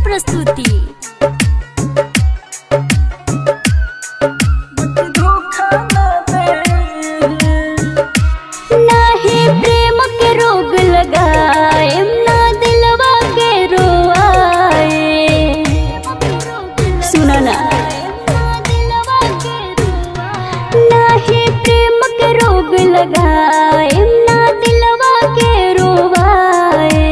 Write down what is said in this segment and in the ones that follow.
प्रस्तुति धोखा ना दे नाही प्रेम के रोग लगाए ना दिलवा के रोआए सुना ना नाही प्रेम के रोग लगाए ना दिलवा के रोवाए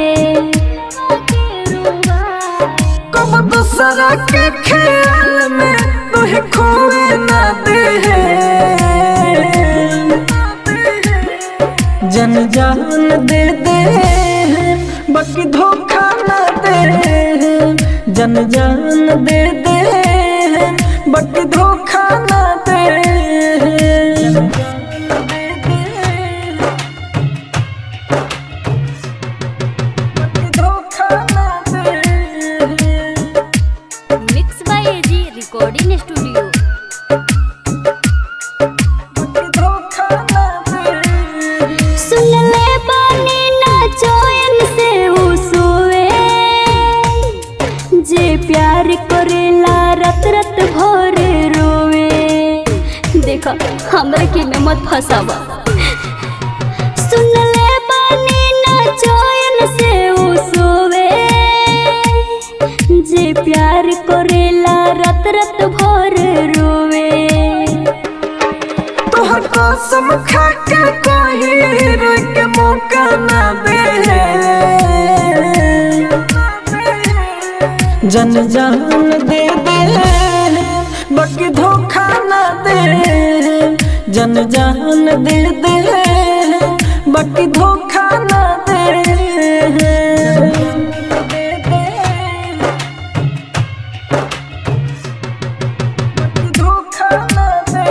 कब दूसरा के ख्याल में तुहे खोए ना दे जन जान दे दे बाकी धोखा ना दे जन जान दे दे बाकी धोखा ना दे बाकी धोखा ना दे mix by AG recording studio धोखा ना दे सुन ले बानी ना चैन से उ सोए जे प्यार करेला रत रत भर रोवे देखा हमरा के में मत फसावा सुन ले बानी ना चैन से उ सोवे जे प्यार करेला रत रत भर रोवे तोहर कसम खा के कोई रोक के मौका ना दे जन जान दे दे बाकी धोखा ना दे जन जान दे दे बाकी धोखा ना दे धोखा ना दे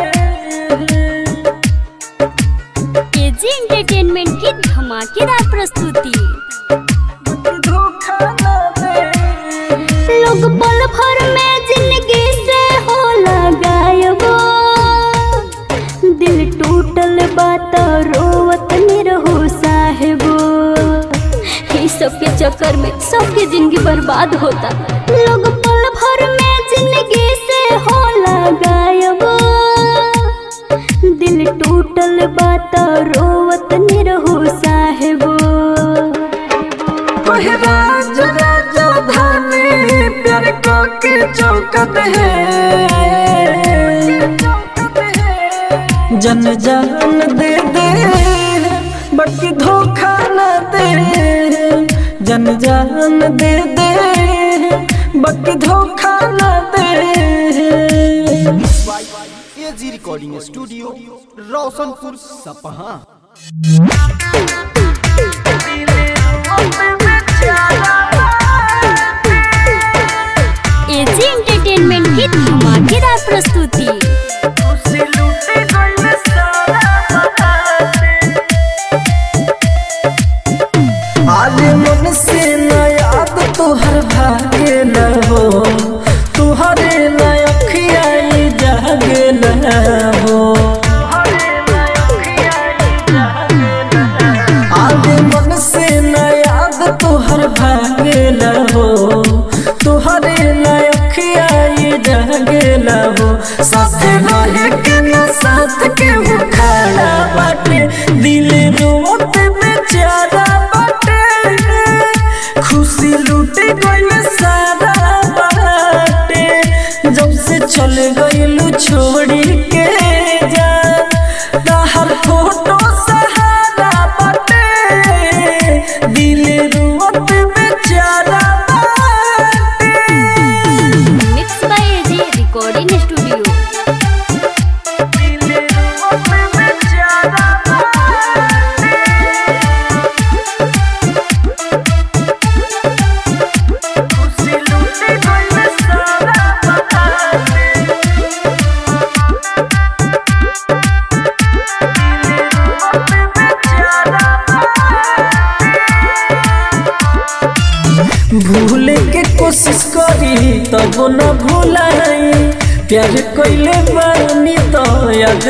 केजी एंटरटेनमेंट की धमाकेदार प्रस्तुति धोखा ना दे लोग पल भर में जिंदगी से होला गायब दिल टूटल बात रोवत निरहो साहेबो ई सबके चक्कर में सबके जिंदगी बर्बाद होता लोग पल भर में जिंदगी से होला गायब दिल टूटल बात रोवत निरहो साहेबो ओहे राज राजधानी प्यार को के चौकत है जन जान दे दे बाकी धोखा न दे जन जान दे दे बाकी धोखा न दे AG recording studio Roshanpur Sapaha AG entertainment की धमाकेदार प्रस्तुति आज मन से न याद तुहर भागे न हो तुहरे न अखियाई जागे न हो आज मन से न याद तुहर भागे न हो तुहरे न अखियाई जागे न हो साथ रहे के न साथ के वो खड़ा बाटे दिल रोत बेचारा बाटे खुशी लूट गइल सारा बाटे जब से चल गइलू छोड़ी के जा ताहर फोटो सहारा बाटे दिल रोत बेचारा बाटे mix by AG recording studio भूले के कोशिश करी तब न भूलाई प्यार कइले बानी तो याद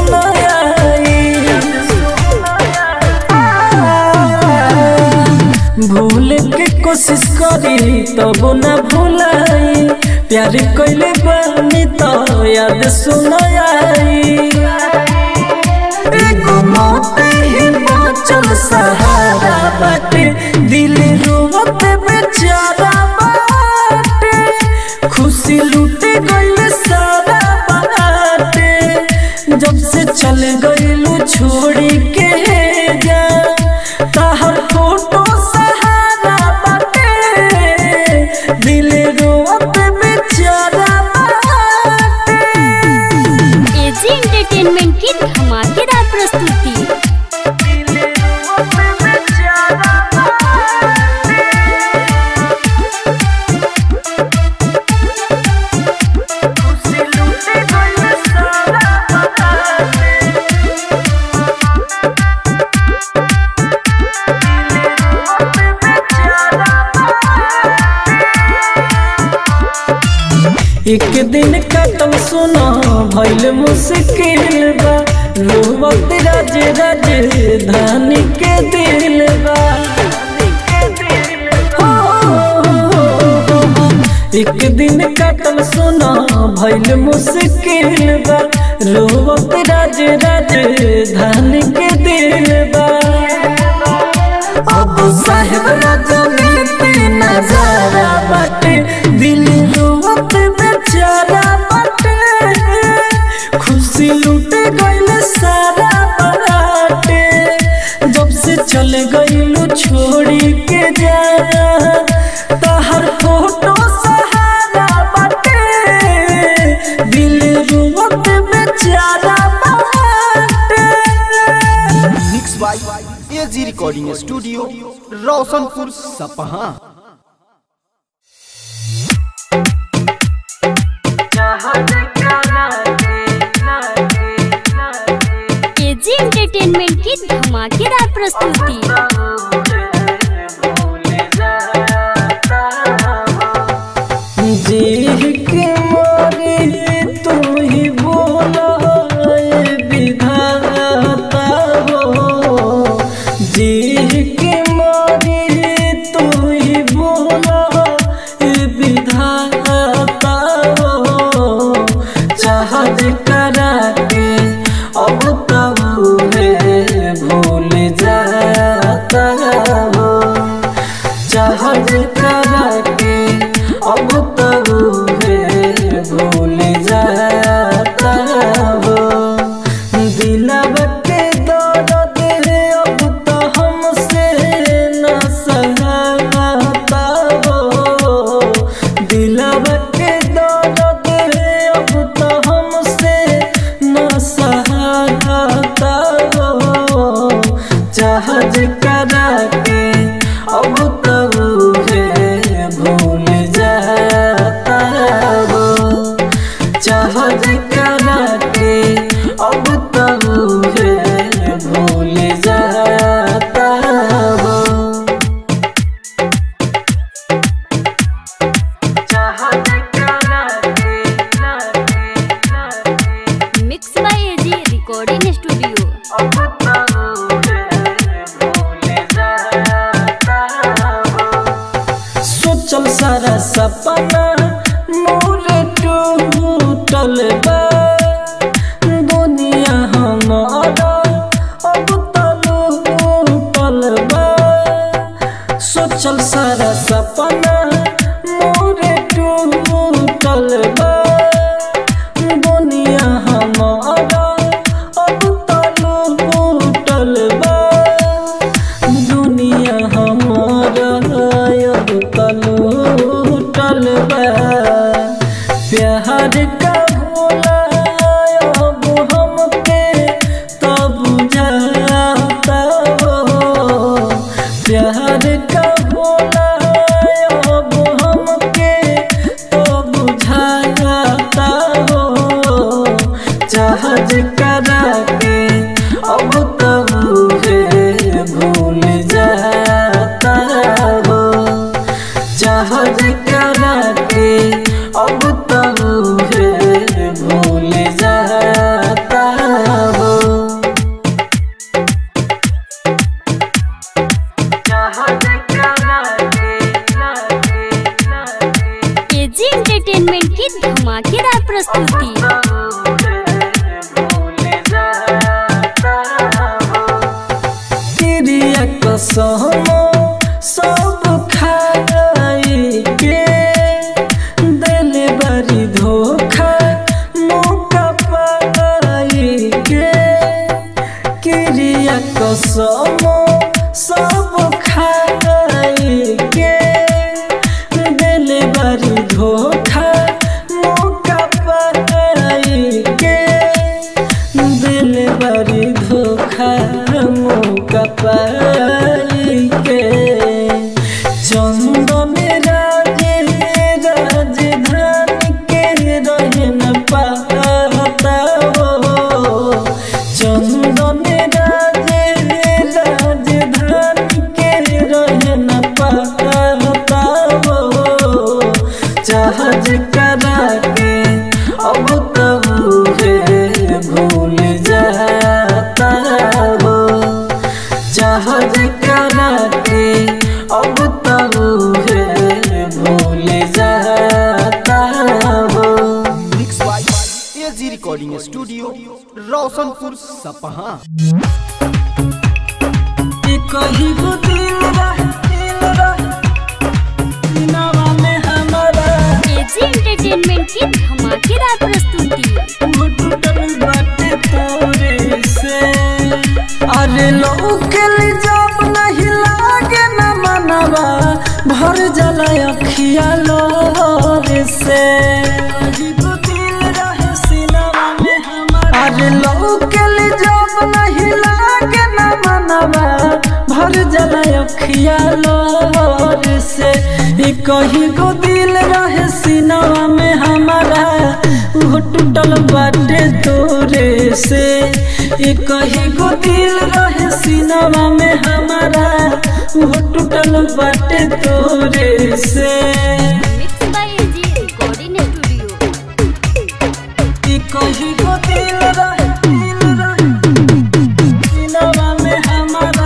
सुनाई भूल के कोशिश करी तब न भूलाई प्यार कैले बानी तो याद सुनाई एगो मौत ही बाँचल सहारा बाटे दिल रोवत बेचारा बाटे खुशी लूटे गइल सारा बाटे जब से चल गइलू छोड़ी के जा ताहर फोटो सहारा बाटे दिल रोवत बेचारा बाटे एजी एंटरटेनमेंट की धमाकेदार प्रस्तुति एक दिन कटम सुना भइल मुश्किल बा रोवत राज राज धानी के दिल बा हो, हो, हो, हो। एक दिन कटल सुना भइल मुश्किल बा रोवत राज राज धानी के दिल बा अब साहेब राजनीति नजारा बाटे दिल रोवत बेचारा बाटे खुशी लूटे गइल सारा बाटे जब से चल गइलू छोड़ी के जा तहर फोटो सहारा बाटे दिल रोवत बेचारा बाटे mix by AG recording studio Roshanpur Sapaha AG entertainment की धमाकेदार प्रस्तुति जी के मारे तू ही बोला ए विधाता हो जी के मारे तू ही बोला ए विधाता हो चाहत करा के अब तब है भूल जाता हो जहाज करा के अब तब है भूल जाता हो दिलब के दर्द है अब तो हमसे न सहता हो दिलब के दर्द है अब तो हमसे न सहता हो जहाज करा के अब तब है भूल जाता हो जहाज करा के अब तब है भूल जाता हो जहाज करा के mix by AG recording studio अब तब है भूल जाता हो सोचल सारा सपना मोर टूटल बा दुनिया हमारा अब तलूटल बा सोचल सारा सपना मोर टूटल बा दुनिया हमारा अब तलूटल बा दुनिया हमारा अब तलूटल बा प्यार का भोला एंटरटेनमेंट की धमाकेदार प्रस्तुति क्रिया कसम सब खाई के दिल बड़ी धोखा मौका पाई के क्रिया कसम सब खाई के दिल बड़ी धोखा मौका पाई के दिल बड़ी धोखा मौका पाई के चंदन राजे राजधानी के रहे न पाता हो चंदन राजे राजधानी के रहे न पाता हो जहाज करा के अब तब है भूल जाता हो जहाज करा के अब तब है भूल जाता हो mix by AG recording studio Roshanpur Sapaha ये कहीं को दिल रह दिल रह दिनवा में हमारा एजी एंटरटेनमेंट की धमाकेदार प्रस्तुति घुटन बाटे तोरे से अरे लौकल जब नहीं लागे न मनवा भर जला अखिया लोर से अरे लौकल जब नहीं लागे न मनवा भर जला अखिया लोर से ई कहीं को दिल रहे सीनवा में हमारा वो टूटल बाटे तोरे से ई कहीं को दिल रहे सीनवा में हमारा वो टूटल बाटे तोरे से mix by AG recording studio ई कहीं को दिल रहे दिल रहे सीनवा में हमारा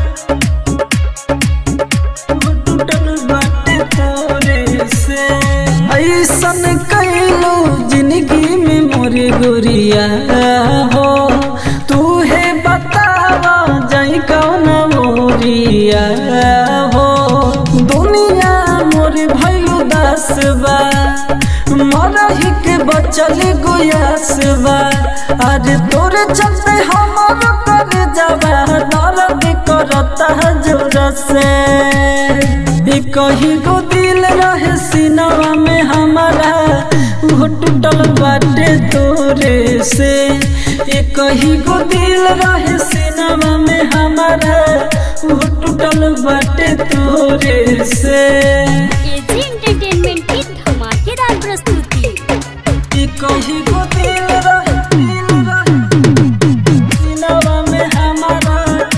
वो टूटल बाटे तोरे से ऐसन कैलो जिंदगी में मोरे गोरिया हो तू है बतावा जाई कौन मोरिया हो दुनिया मोरे भैलू दस बा मरही के बचल गुयास बा आज तोरे चलते हमर कर जावा दर्द करता जोर से ई कहीं को दिल रहे सीनवा में हमारा वो टूटल बाटे तोरे से ई कहीं को दिल रहे सीनवा में हमारा वो टूटल बाटे तोरे से एजी एंटरटेनमेंट की धमाकेदार प्रस्तुति ई कहीं को दिल रहे दिल रहे सीनवा में हमारा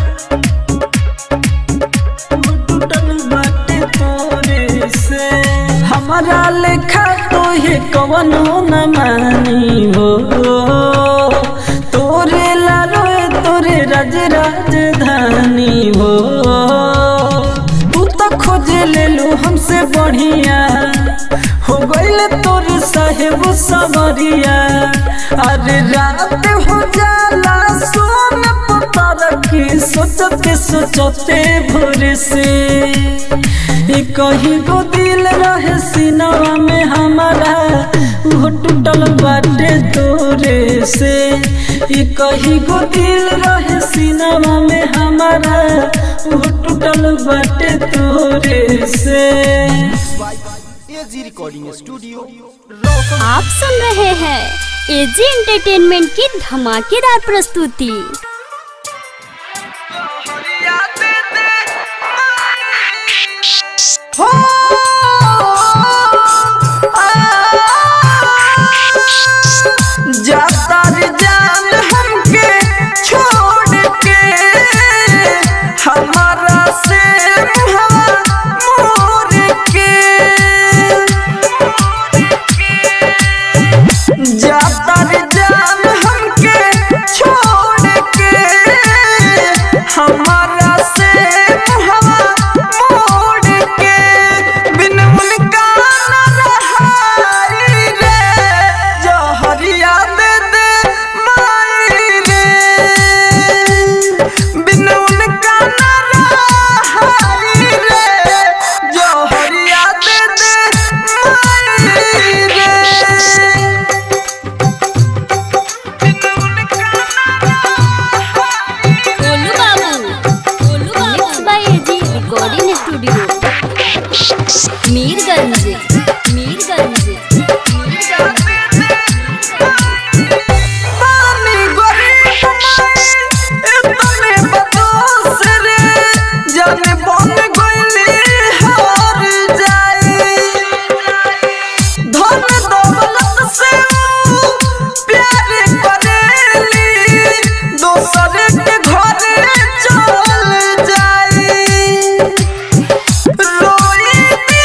वो टूटल बाटे तोरे से हमारा लेखा तो ये कवनो न मानी हो तोरे लालोए तोरे राज राजधानी हो तू तो खोज ले लो हमसे बढ़िया हो गईल तोर साहेब सवरिया अरे रात हो जाला सोन पता रखी सोचते सोचते भोर से ई कहीं को दिल रहे सीनवा में हमारा वो टूटल बाटे तोरे से ई कहीं को दिल रहे सीनवा में हमारा वो टूटल बाटे तोरे से by AG recording studio Roshan आप सुन रहे हैं एजी एंटरटेनमेंट की धमाकेदार प्रस्तुति जाता रे जान हमके छोड़ के हमारा से हवा मोर के जाता रे जान हमके छोड़ के हमारा से हवा मोड़ के मीरगंज पानी गरीब इतने बदोस रे जाने बन गइली हार जाई धन दौलत से ऊ प्यार करेली दोसर के घरे चल जाई रोई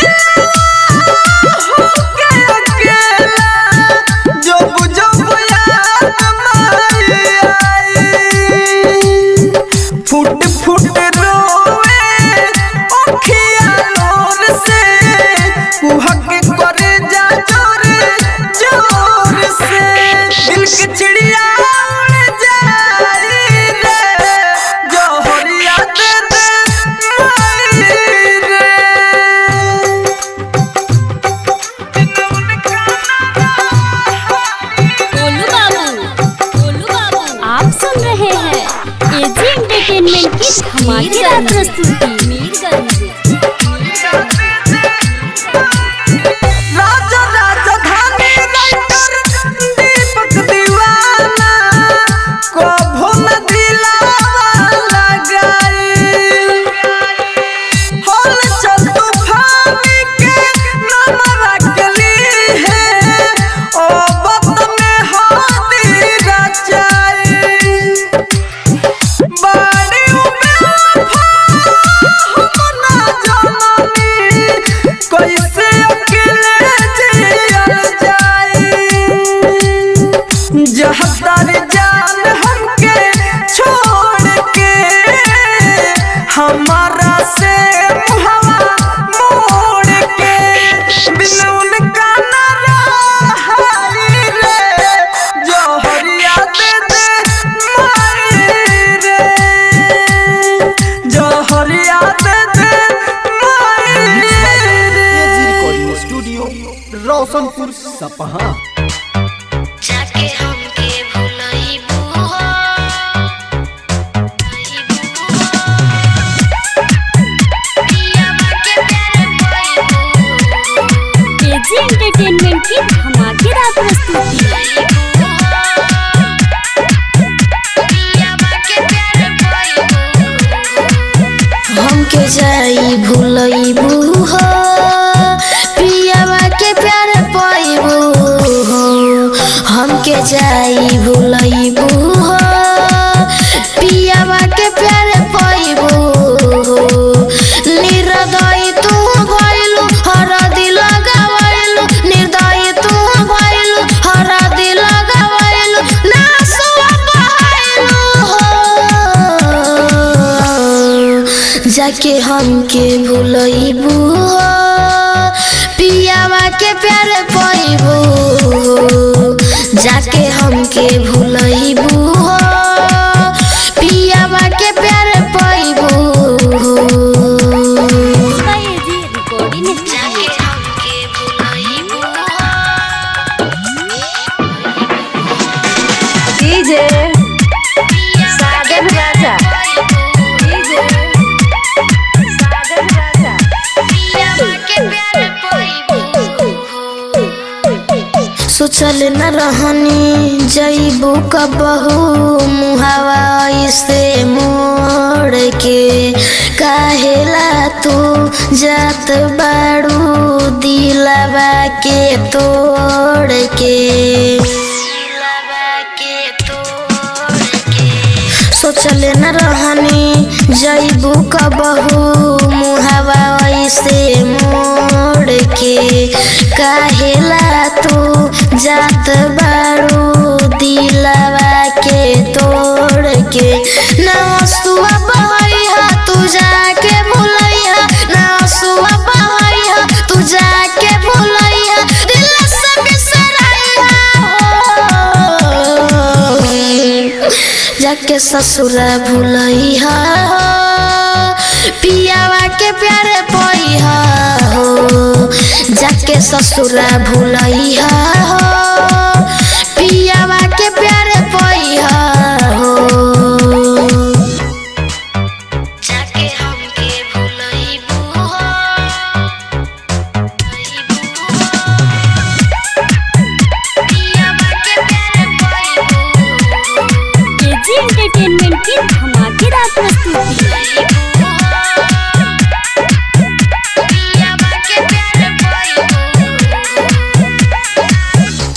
के अकेला जब जब याद माई आई फुट फुट रोवे अखिया नूर से कुहक करे जा जोर जोर से दिल की चिड़िया उड़ जाई रे जोहरिया दे दे माई रे गोलू बाबू गोलू बाबू आप सुन रहे हैं एजी एंटरटेनमेंट की धमाकेदार प्रस्तुति मीरगंज राजा राजधानी राइटर दीपक दीवाना कभो न दिलावा लगाई होल चल तूफानी के नाम रखली है ओ वक्त में हाथी रचाई बाड़ी ना जननी कैसे अकेले जियल जाई जहदार जान हमके छोड़ के हमारा से मुहवा मोड़ के बिन उनका न रहाई रे जोहरिया दे दे माई रे जोहरिया दे दे माई एजी रे रिकॉर्डिंग स्टूडियो रोशनपुर सपहा जाके हमके भुलाइबू हो पियावा के प्यार पाइबू एजी एंटरटेनमेंट की धमाकेदार प्रस्तुति पियावा के प्यार पाइबू हमके जाई भूलइबू हो पियावा के प्यार पाइबू हो हमके जाई भूलइबू हो पियावा के प्यार पाइबू हो निर्दयी तू भइलू हर दिल गवैलू निर्दयी तू भइलू हर दिल गवैलू ना सुआ बहाइलू हो जाके हमके भूलइबू हो पियावा के प्यार पाइबू हो जाके हमके भूलइबू हो पियावा के प्यार पाइबू हो एजी रिकॉर्डिंग जाके स्टूडियो हमके भुलाइबू हो डीजे साजन राजा डीजे साजन राजा पियावा के प्यार पाइबू सोचल न रहनी जईबू कबहू मुहावा से मोड़ के काहेला तू जात बाड़ू दिलवा के तोड़ के दिलवा के तोड़ के सोचल न रहनी जईबू कबहू मुहावा ऐसे मोड़ के काहेला तू जात बारू दिलवा के तोड़ के ना हसुआ बहैया तू जाके भूलैया ना हसुआ बहैया तू जाके भूलैया दिल से बिसरैया हो जाके ससुरा भूलैया हो पियावा के प्यारे पैहा हो जाके ससुरा भूलैया हो पियावा के प्यारे पैहा हो जाके हमके भुलाइबू हो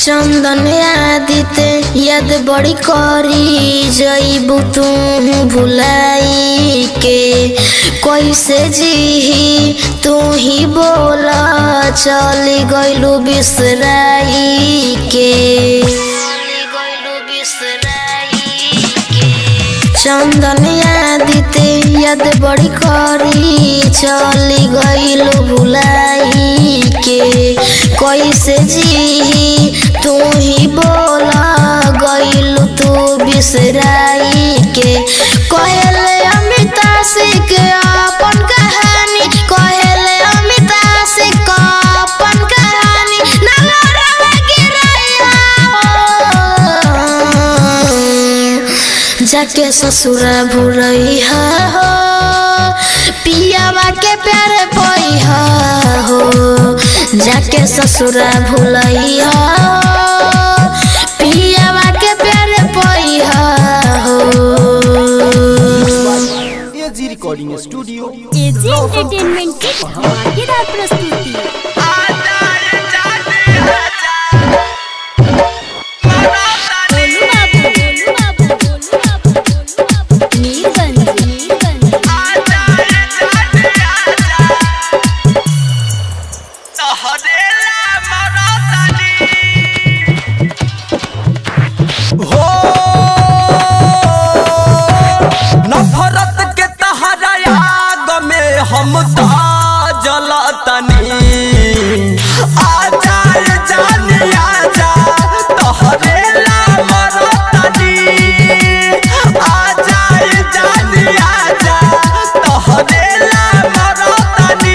चंदन आदिते याद बड़ी करी जईबू तू भुलाई के कैसे जी तू ही बोला चली गईलू बिसराई के चली गईलू बिसराई के चंदन आदिते याद बड़ी करी चली गईलू भुलाई के कैसे जी तू ही बोला गईलू तू बिसराई के कहले अमिता सिंह अपन कहानी कहले अमिता सिंह अपन कहानी ना लड़वा गिरैया जाके ससुरा भुरैया हो पियावा के प्यार पैहा हो जाके ससुरा भुलैया हो पियावा के प्यार पैहा हो AG recording studio AG entertainment की धमाकेदार प्रस्तुति बोलू बाबू बोलू बाबू बोलू बाबू बोलू बाबू मीरगंज मीरगंज हो नफरत के तहरा आग में हम तो जलतनी आजा रे जानी आजा तोहरे ला मरतनी आजा रे जानी आजा तोहरे ला मरतनी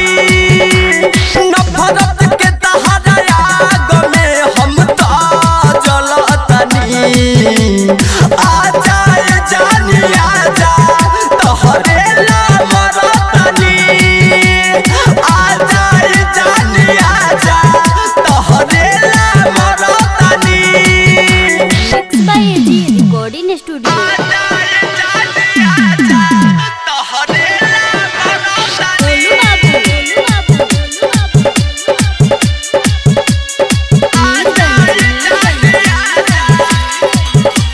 नफरत के तहरा आग में हम तो जलतनी आजा रे जानी आजा तोहरे ला मरतनी आजा रे जानी आजा तोहरे ला मरतनी mix by AG recording studio बोलू बाबू बोलू बाबू बोलू बाबू मीरगंज मीरगंज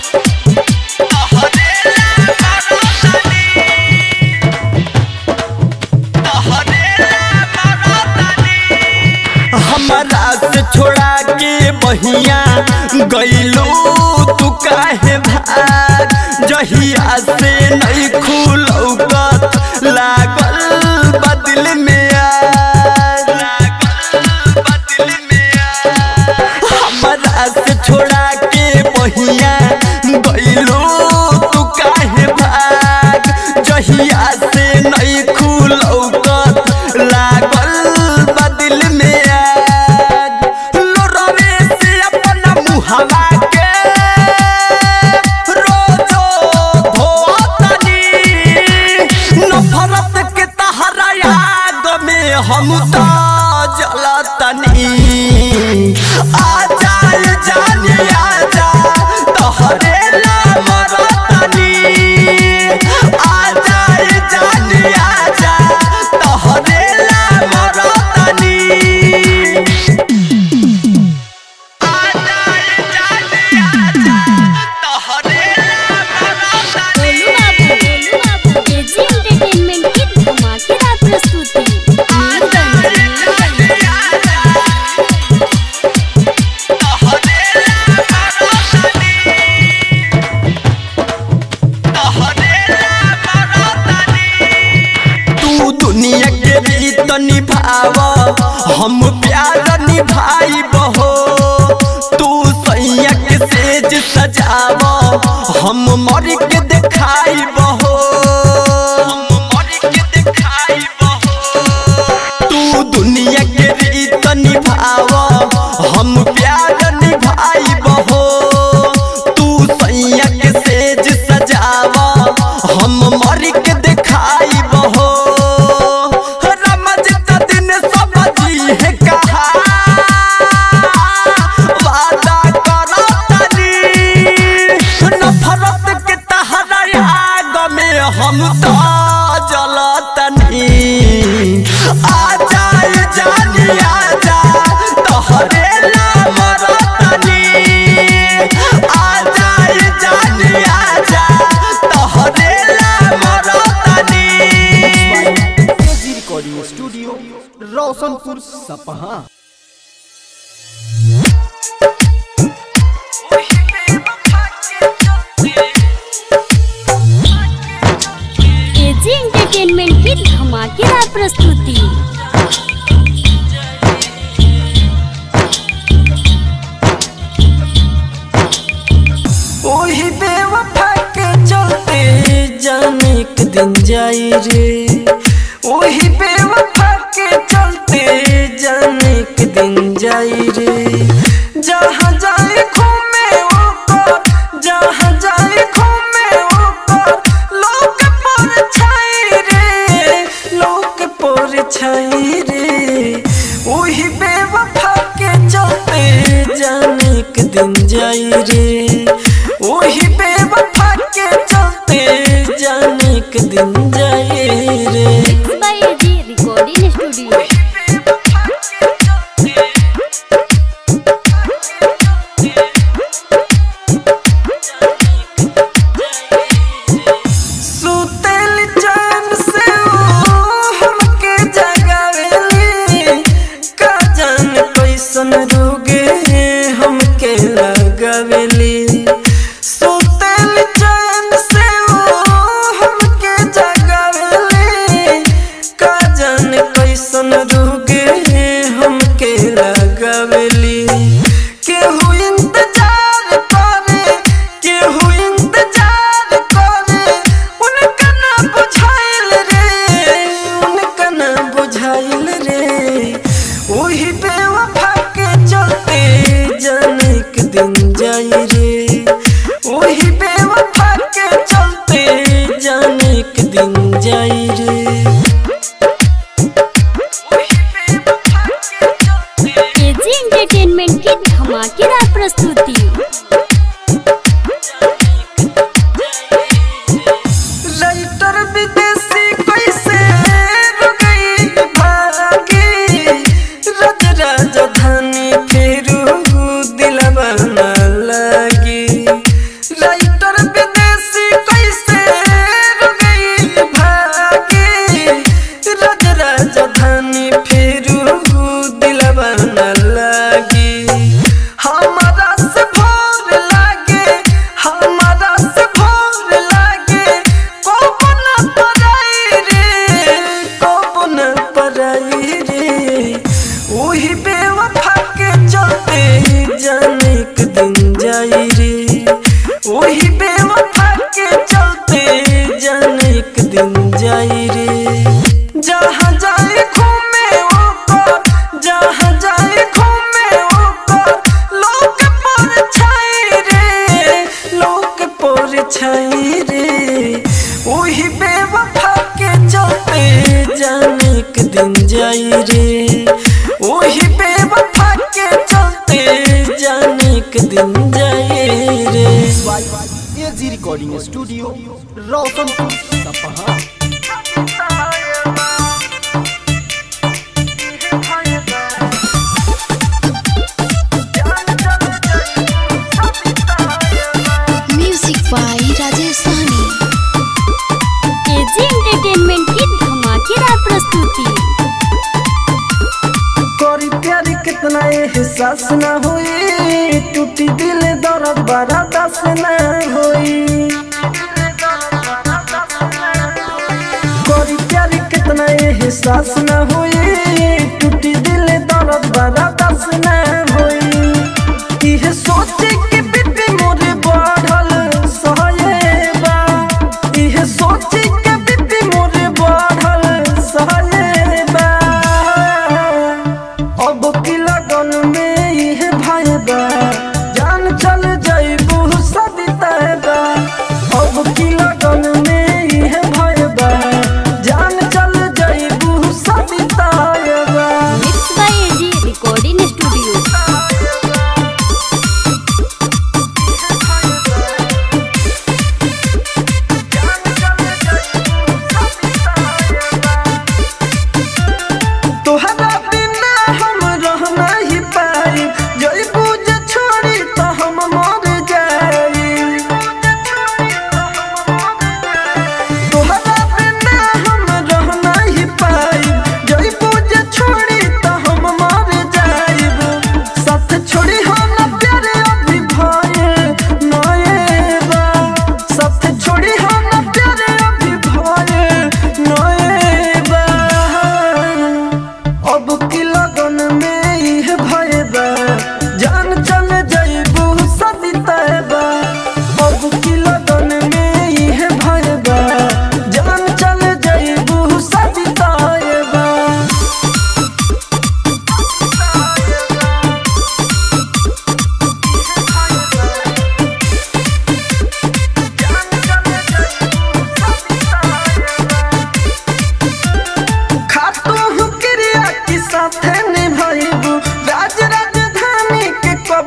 हमारा से छोड़ा के बहिया गईलू तू काहे भाग जहिया से नहीं खुलौकत लागल बदल में आग लागल बदल में आग हमारा से छोड़ा के बहिया गईलू तू काहे भाग जहिया से नहीं खुलौकत लागल बदल में आग लोरवे से अपना मुहवा के रोजो धोतनी नफरत के तहरा आग में हम तो जलतनी आजा रे जानी आजा तोहरे ला मरतनी आजा रे जानी आजा तोहरे ला मरतनी आजा रे जानी आजा तोहरे ला मरतनी बोलू बाबू बोलू बाबू एजी एंटरटेनमेंट की धमाकेदार प्रस्तुति मीरगंज मीरगंज तू दुनिया के रीत निभाव हम प्यार निभाई बहो तू सैया के सेज सजाव हम मर के देखाई बहो हम मर के देखाई बहो तू दुनिया के रीत निभाव हम प्यार निभाई बहो तू सैया के सेज सजाव हम मर के देखाई बहो रमज त दिन सब जी है कहा वादा करो तनी नफरत के तहरा आग में हम तो जलतनी आजा रे जानी आजा तोहरे ला मरतनी सपहा एजी एंटरटेनमेंट की धमाकेदार प्रस्तुति ओही बेवफा के चलते जाने एक दिन जाई रे ओही बेवफा के चलते जाने एक दिन जाई रे जहाँ जाए घूमे वो कर जहाँ जाए घूमे वो कर लोग पर छाई रे लोग पर छाई रे ओही बेवफा के चलते जाने एक दिन जाई रे ओही बेवफा के चलते जाने एक दिन जाई रे बाय एजी रिकॉर्डिंग स्टूडियो सुतल चैन से ओ हमके जगावेली का जान कैसन रोगे हमके लगावेली सुतल चैन से ओ हमके जगावेली का जान कैसन रोगे हमके लगावेली केहू इंतजार करे केहू इंतजार करे उनका ना बुझाइल रे उनका ना बुझाइल रे ओही बेवफा के चलते जाने एक दिन जाई रे ओही बेवफा के चलते जाने एक दिन जाई रे ओही बेवफा के चलते एजी एंटरटेनमेंट की धमाकेदार प्रस्तुति राइटर विदेशी कैसे रुकई भागी रज राजधानी फेरू दिलवा न लगी राइटर विदेशी कैसे रुकई भागी रज राजधानी फेरू दिलवा न लगी हमारा से भोर लागे हमारा से भोर लागे कोप न पराई रे कोप न पराई रे वही बेवफा के चलते जाने एक दिन जाई रे वही बेवफा के चलते जाने एक दिन जाई रे जहाँ जाए घूमे वो कर जहाँ जाए घूमे वो कर लोग पर छाई रे लोग पर छाई रे वही बेवफा के चलते जाने एक दिन जाई रे वही बेवफा के चलते जाने एक दिन जाई रे AG recording studio Roshanpur Sapaha music by Rajesh Sahni AG entertainment की धमाकेदार प्रस्तुति करी प्यार कितना एहसास न होई टूटी दिल दर्द बड़ा दस न होई करी प्यार कितना एहसास न होई टूटी दिल दर्द बड़ा दस न होई इह सोचे के बीपी मोरे बढ़ल सहयबा इह सोचे के बीपी मोरे बढ़ल सहयबा अब की लगन में यह भाई बा जान चल जाइबू सदिता बा अब की लगन में यह भाई बा जान चल जाइबू सदिता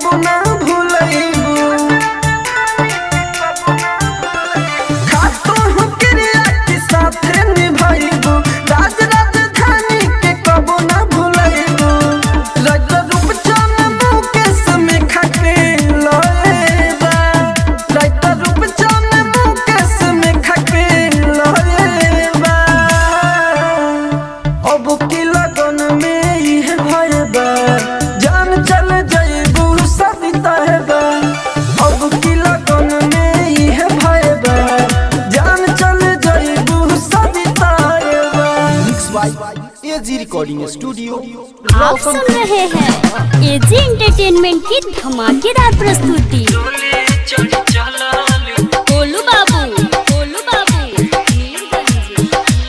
कबो ना भूलैबू खातो हूँ क्रिया के साथे निभाइबू राज राजधानी के कबो ना भूलैबू रज रूप चन मुकेश में खाके लोएबा रज रूप चन मुकेश में खाके लोएबा अब की लगन में यह भय बा जान चल जाइबू सविता है बा अब की लगन में यह भय बा जान चल जाइबू सविता है बा mix by AG recording studio आप सुन रहे हैं एजी एंटरटेनमेंट की धमाकेदार प्रस्तुति गोलू बाबू गोलू बाबू मीरगंज।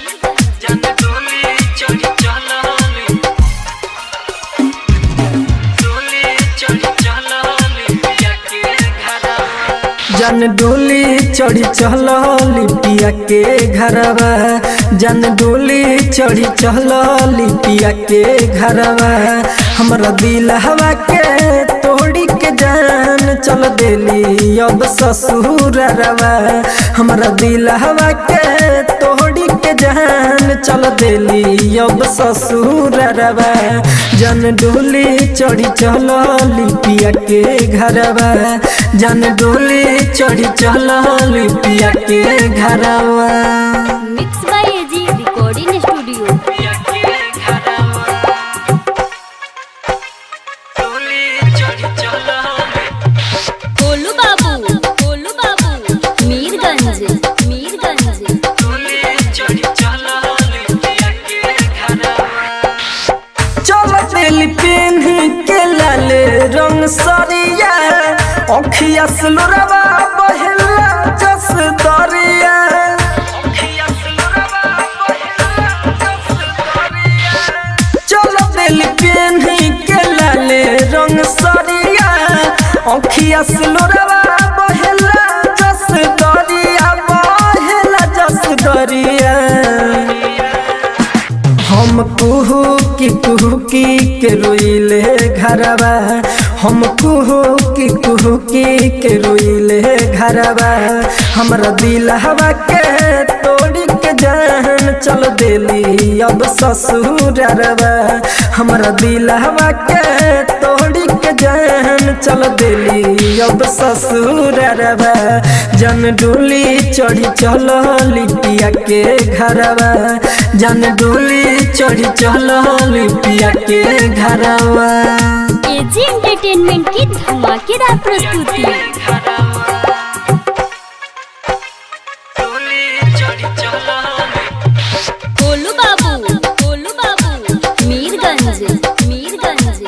जन डोली चढ़ी चल लिपिया के घरवा जन डोली चढ़ी चल लिपिया के घरवा हमरा दिल हवा के तोड़ी के जान चल देली अब ससुर रवा हमरा दिल हवा के तोड़ी के जान चल देली अब ससुर रवा जन डोली चढ़ी चल लिपिया के घरवा जन डोली चढ़ी चल लिपिया के घरवा mix by AG recording studio Golu Babu Golu बाबू मीरगंज मीरगंज चल दिल पेन के लाल रंग सरिया अखिया सुलरवा बहला जस दरिया चल दिल पेन के लाल रंग सरिया अखिया सुलरवा बहला जस दरिया बहला जस दरिया हम कुहू की कुहू की के रोइले घरवा हम कुहू की कुहू की के रोइले घरवा हमरा दिल हवा के तोड़ी के जान चल देली अब ससुर रवा हमरा दिल हवा के तोड़ी के जान चल देली अब ससुर रवा जन डोली चढ़ी चल लिपिया के घरवा जन डोली चढ़ी चल लिपिया के घरवा एजी एंटरटेनमेंट की धमाकेदार प्रस्तुति गोलू बाबू गोलू बाबू मीरगंज मीरगंज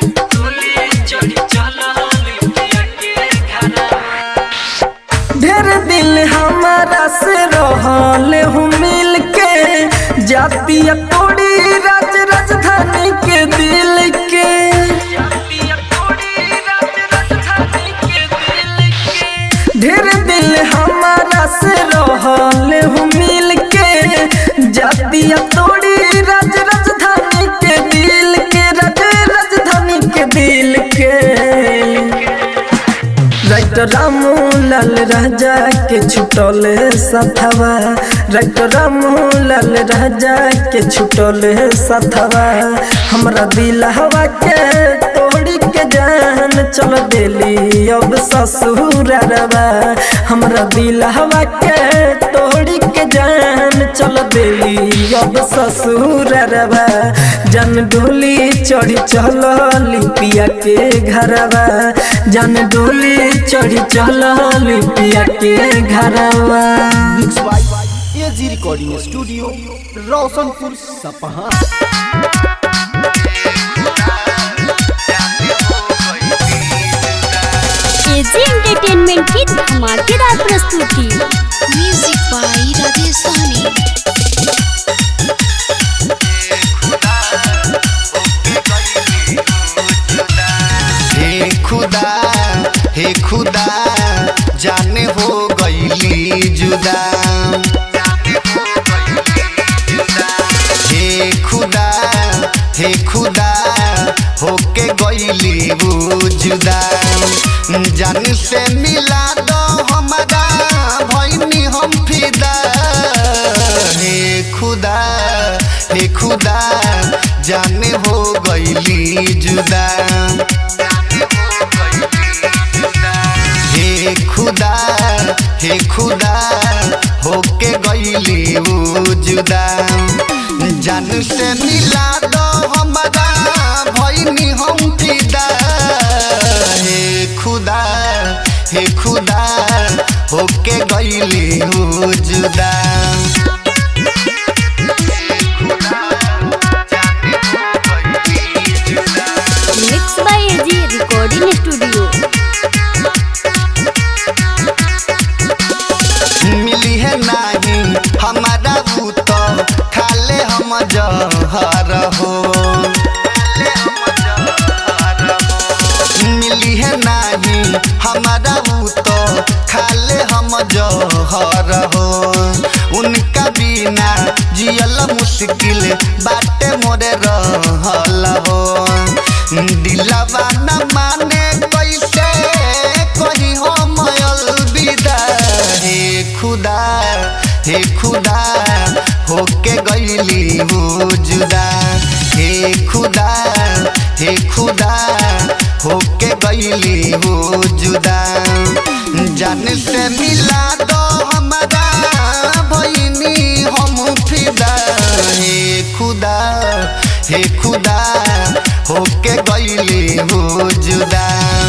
ढेर दिल हमारा से रहल हूँ मिल के जातिया तोड़ी राज राजधानी के दिल के ढेर दिल हमारा से रहल हूँ मिल के जातिया तोड़ी राज राजधानी के दिल के राज राजधानी के दिल के राइट रामू लाल राजा के छुटल सथवा राइट रामू लाल राजा के छुटल सथवा हमरा दिल हवा के तोड़ी के जान चल देली अब ससुर रवा हमरा दिल हवा के तोड़ी के जान चल देली अब ससुर रवा जन डोली चढ़ी चल लिपिया के घरवा जन डोली चढ़ी चल लिपिया के घरवा mix by AG recording studio Roshanpur Sapaha AG entertainment की धमाकेदार प्रस्तुति म्यूजिक बाई राजेश सहनी हे खुदा हे खुदा जाने हो गईली जुदा हे खुदा हे खुदा होके गईली वो जुदा जान से मिला दो हमारा भैनी हम फिदा हे खुदा हे खुदा जाने हो गईली जुदा हे खुदा हे खुदा होके गईली ऊ जुदा जान से मिला दो हमारा भैनी हम फिदा हे खुदा हे खुदा होके गईली ऊ जुदा mix by AG recording studio मिली है नहीं हमारा ऊ तो खाले हम जहर हो मिली है नहीं हमारा ऊ तो खाले हम जहर हो उनका बिना जियल मुश्किल बाटे मोरे रहल हो दिलवा न माने कैसे कही हम अलविदा हे खुदा हे खुदा होके गईली हो जुदा हे खुदा हे खुदा होके गईली हो जुदा जान से मिला दो हमारा भैनी हम फिदा हे खुदा हे खुदा होके गईली हो जुदा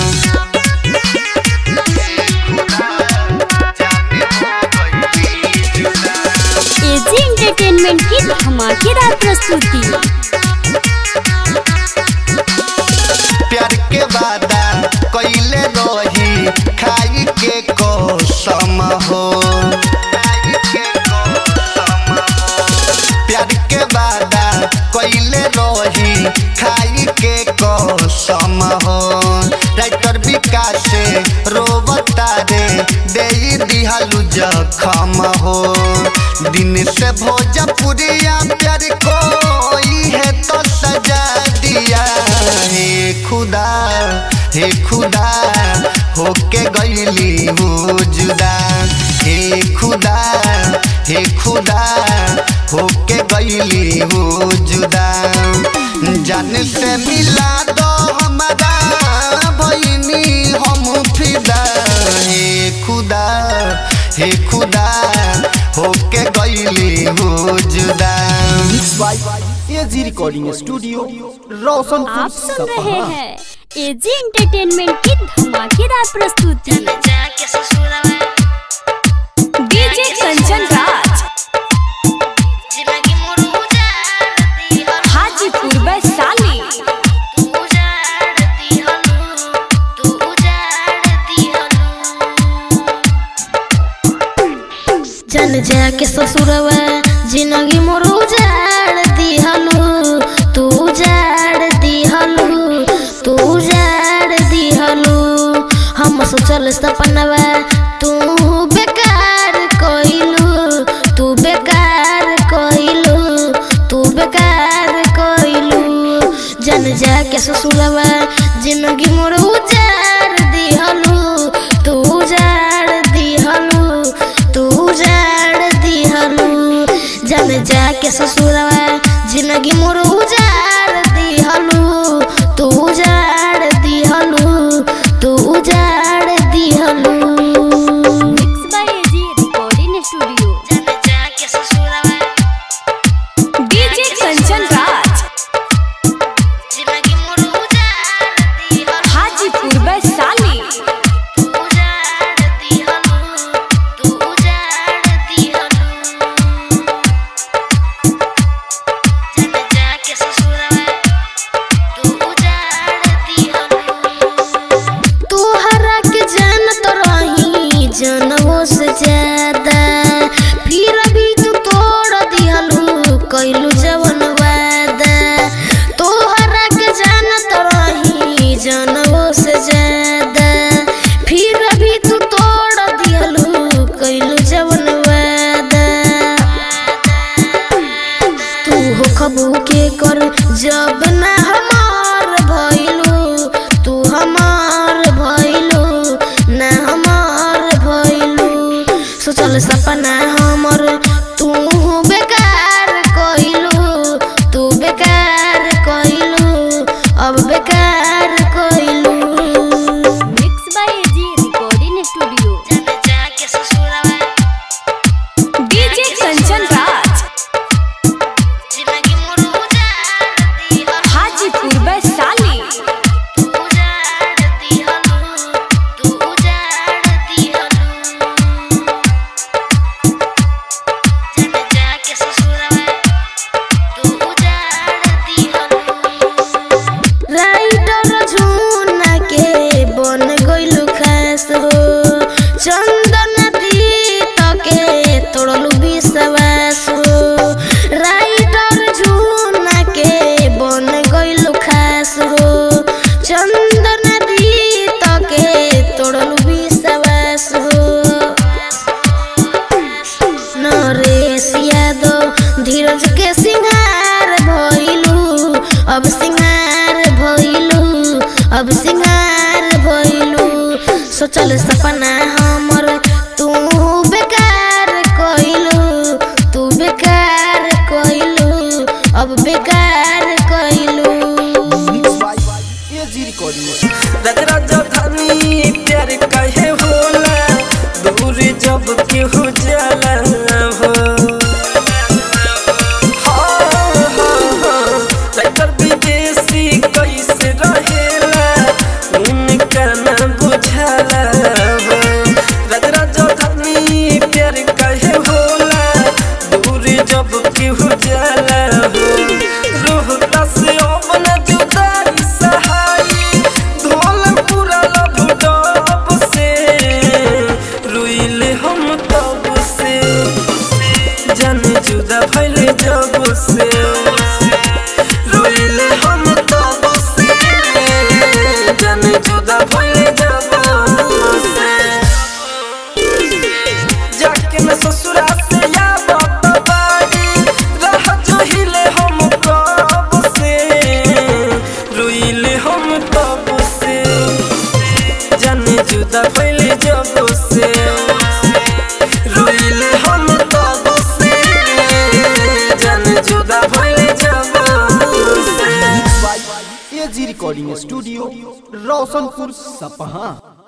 एजी एंटरटेनमेंट की धमाकेदार प्रस्तुति प्यार के वादा कैले रही खाई के कसम हो प्यार के वादा कैले रही खाई के कसम हो राइटर विकास से रोबता रे दे दिहालू जखम हो दिन से भोजपुरिया प्यार कोई है तो सजा दिया हे खुदा हे खुदा होके गईली हो जुदा हे खुदा हे खुदा होके गईली हो जुदा जान से मिला दो हमारा भैनी हम फिदा हे खुदा हे खुदा होके गईली हो जुदा by AG recording studio Roshanpur आप सुन रहे सपहा हैं एजी एंटरटेनमेंट की धमाकेदार प्रस्तुति जाके ससुरवा डीजे कंचन राज जिंदगी मोर उजाड़ दिहल हाजीपुर वैशाली तू उजाड़ दिहल तू उजाड़ दिहल जन जाके ससुरवा जिंदगी मोर उजाड़ दिहलू तू उजाड़ दिहलू तू उजाड़ दिहलू हम सोचल सपनवा तू बेकार कइलू तू बेकार कइलू तू बेकार कइलू जन जाके ससुरवा जिंदगी मोर उजाड़ दिहलू तू उजाड़ दिहलू तू उजाड़ दिहलू जन जाके ससुरवा जिंदगी मोर उजाड़ दिहलू तू उजाड़ दिहलू तू उजाड़ दिहलू mix by AG recording studio जन जाके ससुरवा डीजे कंचन राज जिंदगी मोर उजाड़ दिहलू हाजीपुर वैशाली तू उजाड़ दिहलू तू उजाड़ दिहलू जन जाके ससुरवा तू उजाड़ दिहलू तोहरा के जानत रही जनवो से ज्यादा फिर भी तू तोड़ दिहलू कैलू जवन वादा तोहरा के जानत रही जनवो से ज्यादा सोचल सपना हमर तू बेकार कइलू तू बेकार कइलू अब बेकार कइलू एजी रिकॉर्डिंग राज राजधानी प्यार कहे होला दूर जब केहू जाला हो हाँ, हाँ, हाँ, राइटर विदेशी कैसे रहेला उनका ना बुझाला हो राज राजधानी प्यार कहे होला दूर जब केहू जाला हो रोहता से अपन जुदाई सहाई ढोल पूरा लब डब से रुइले हम तब से जन जुदा भइले जब से रुइले हम तब से जन जुदा भइले जब से जाके न ससुरा से या बात बाड़ी रह जोहिले हम कब से रुइले हम तब से जाने जुदा भइले जब से रुइले हम तब से जाने जुदा भइले जब से एजी रिकॉर्डिंग स्टूडियो रोशनपुर सपहा